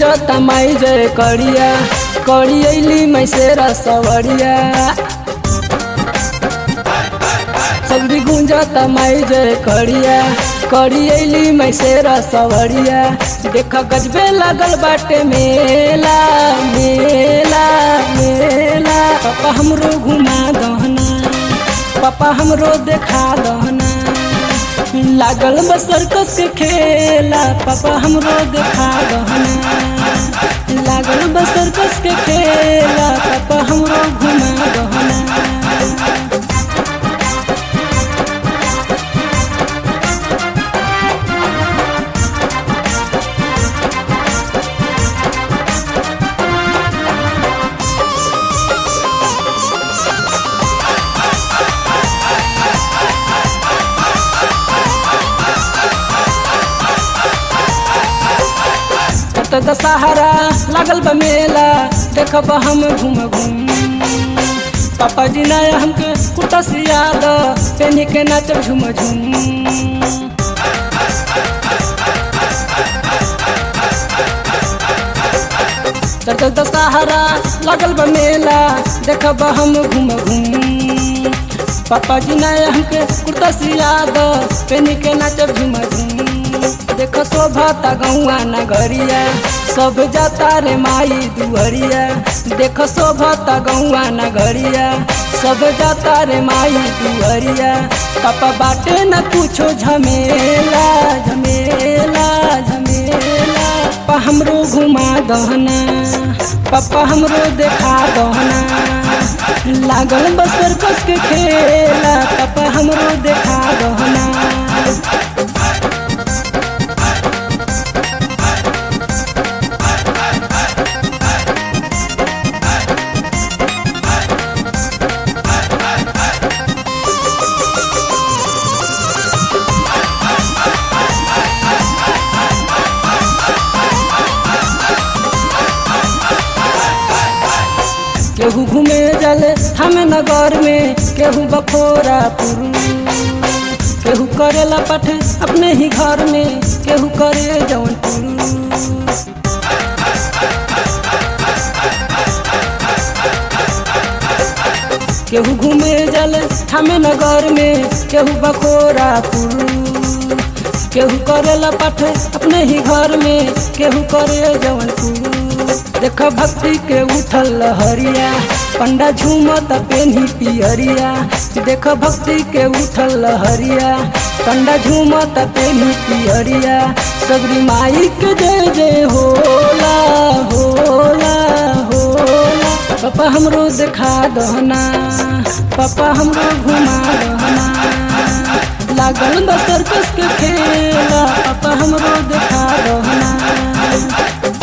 गुंजता माई जय करिया करी अली मैं से रसवरिया सगरी गुंजता माई जय करिया करी अली मैं से रसवरिया देख गजबे लगल बाटे मेला मेला मेला पापा हमरो घुमा दहना पापा हमरो देखा दहना लागल बा सर्कस के खेला पापा हमरो देखा दहना लागल बा सर्कस के खेला पापा हमरो घुमा दहना त दशहरा लागल बा मेला देखब हम घूम घूम पापा जी नया हमके कुटा सियाद पेनी के नाचब झूम झूम त दशहरा लागल बा मेला देखब हम घूम घूम पापा जी नया हमके कुर्ता सियाद पेनी के नाचब झूम झूम देख शोभता गौआ नगरिया सब जाता रे माई दुहरिया देख शोभता गौआ नगरिया सब जाता रे माई दुहरिया पापा बाटे न कुछो झमेला झमेला झमेला पापा हमरो घुमा दहना पापा हमरो देखा दहना लागल बसर कस के खेला पापा हमरो देखा दहना केहू घूमे जले हम नगर में केहू बखोरा पुरू केहू करेला पठ अपने ही घर में केहू करे जौन पुरू केहू घूमे जले हम नगर में केहू बखोरा पुरू केहू करेला पठ अपने ही घर में केहू करे जौन पुरू देख भक्ति के उठल लहरिया पंडा झूमत पेन्ही पियरिया देख भक्ति के उठल लहरिया पंडा झूमत पेन्ही पियरिया सगरी माई के जय जय होला होला होला पापा हमरो देखा दहना पापा हमरो घुमा दहना लागल बा सर्कस के खेला पापा हमरो देखा दहना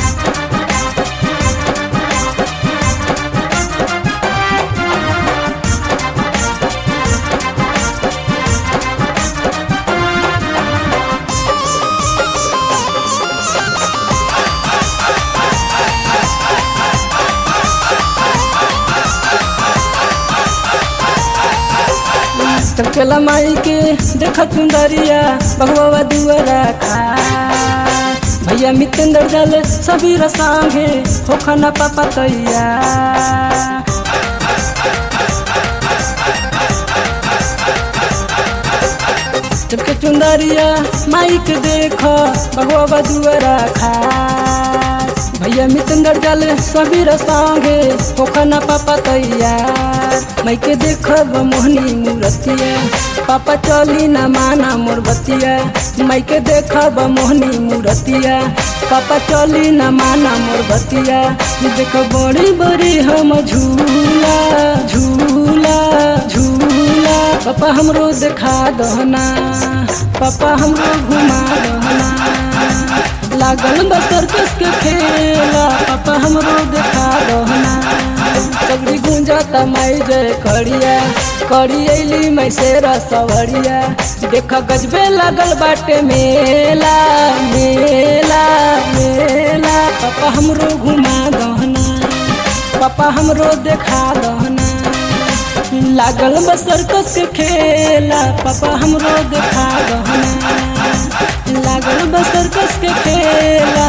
चमकेला माई के देख सुंदरिया भगवा दुआरा खा भैया मितेंद्र जल सभी रसांगे हो खाना पापा तैया चमके चुंदरिया माई के देख भगवा दुआरा खा भैया मितेंद्र जल सभी रसांगे हो खाना पापा तैयार मैं के देखब मोहनी मूर्तिया पापा चली न माना मोर बतिया मैं के देखब मोहनी मूर्तिया पापा चली न माना मोर बतिया देख बड़ी बड़ी हम झूला झूला झूला पापा हमरो देखा दहना पापा हमरो घुमा दहना लागल बा सर्कस के खेला पापा हमरो देखा दहना सगरी गुंजता माई जय करिया करी अली मैं से रसवरिया देख गजबे लगल बाटे मेला मेला मेला पापा हमरो घुमा दहना पापा हमरो देखा दहना लागल बा सर्कस के खेला पापा हमरो देखा दहना लागल बा सर्कस के खेला